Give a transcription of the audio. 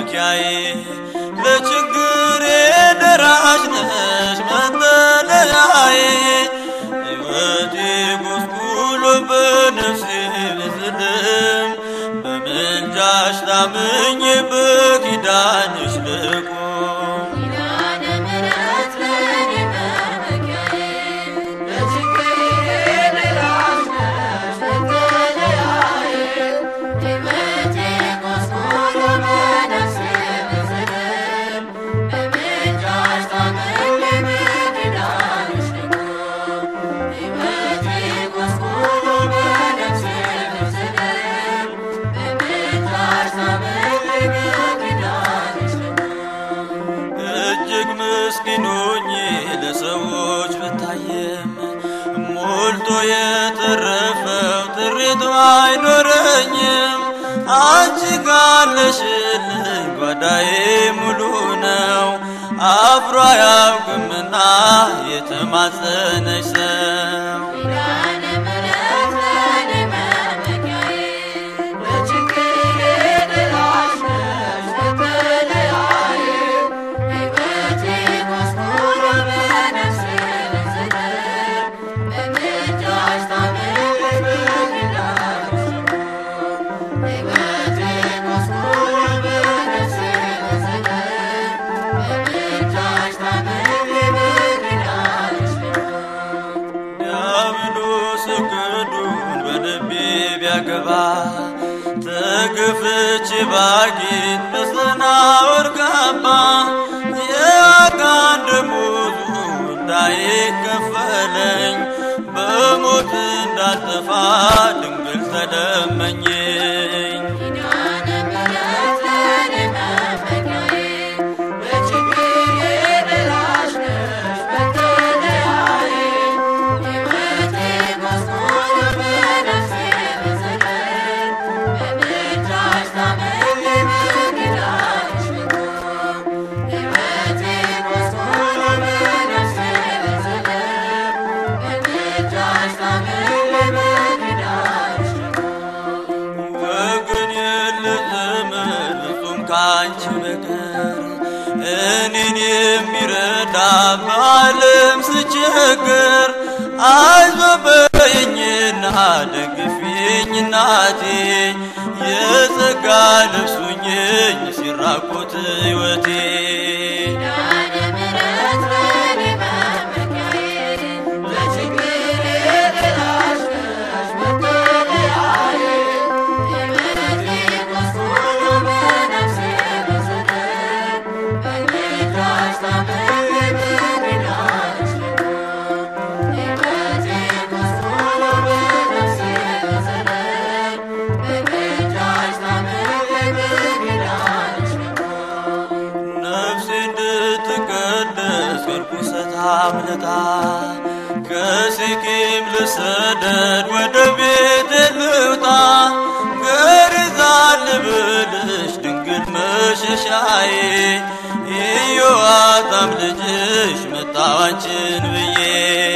መመኪያዬ ለችግሬ ደራሽ ነሽ መጠለያዬ ሕይወቴ ጎስቁሎ በነፍሴ ብዝልም በምልጃሽ ታምኜ በኪዳንሽ ልቁም ኪዳነ ምሕረት ለኔ መመኪያዬ ለችግሬ ደራሽ ነሽ መጠለያዬ ሕይወቴ ጎስቁሎ በነፍሴ ብዝልም በምልጃሽ ታምኜ በኪዳንሽ ልቁም ሕይወቴ ጎስቁሎ በነፍሴ ብዝልም በምልጃሽ ታምኜ በኪዳንሽ ልቁም እጅግ ምስኪን ሆኜ ለሰዎች ብታየም ሞልቶ የተረፈው ጥሪቱ አይኖረኝም። አንቺ ካለሽልኝ ጓዳዬ ሙሉ ነው። አፍሮ አያውቅምና የተማጸነች ሰው ኪዳነ ምሕረት ለኔ መመኪያዬ ለችግሬ ደራሽ ነሽ መጠለያዬ ሕይወቴ ጎስቁሎ በነፍሴ ብዝልም በምልጃሽ ታምኜ በኪዳንሽ ልቁም ሕይወቴ ጎስቁሎ በነፍሴ ብዝልም በምልጃሽ ታምኜ በኪዳንሽ ልቁም ዲያብሎስ እቅዱን በልቤ ቢያገባ ተገፍቼ ባጌጥ በሰናዖር ካባ የአጋን ደመወዙ እንዳይከፈለኝ በሞት እንዳልጠፋ ድንግል ተለመኘኝ። ኪዳነ ምሕረት ለኔ መመኪያዬ ለችግሬ ደራሽ ነሽ መጠለያዬ ሕይወቴ ጎስቁሎ በነፍሴ ብዝልም በምልጃሽ ታምኜ በኪዳንሽ ልቁም ሕይወቴ ጎስቁሎ በነፍሴ ብዝልም በምልጃሽ ታምኜ በኪዳንሽ ልቁም ወገን የለ ዘመድ ፍጹም ከአንቺ በቀር እኔን የሚረዳ በዓለም ስቸገር አይዞ በይኝና ደግፊኝ እናቴ የጸጋ ልብሱኝኝ ሲራቆት ሕይወቴ ኪዳነ ምሕረት ለኔ መመኪያዬ ለችግሬ ደራሽ ነሽ መጠለያዬ ሕይወቴ ጎስቁሎ በነፍሴ ብዝልም በምልጃሽ ታምኜ በኪዳንሽ ልቁም ሕይወቴ ጎስቁሎ በነፍሴ ብዝልም በምልጃሽ ታምኜ በኪዳንሽ ልቁም ነፍሴ እንድትቀደስ ከርኩሰት አምልጣ ከሴኬም ልሰደድ ወደ ቤት ልውጣ ገሪዛ ልብልሽ ድንግል መሸሻዬ ኢዮአታም ልጅሽ መጣዋችን ብዬ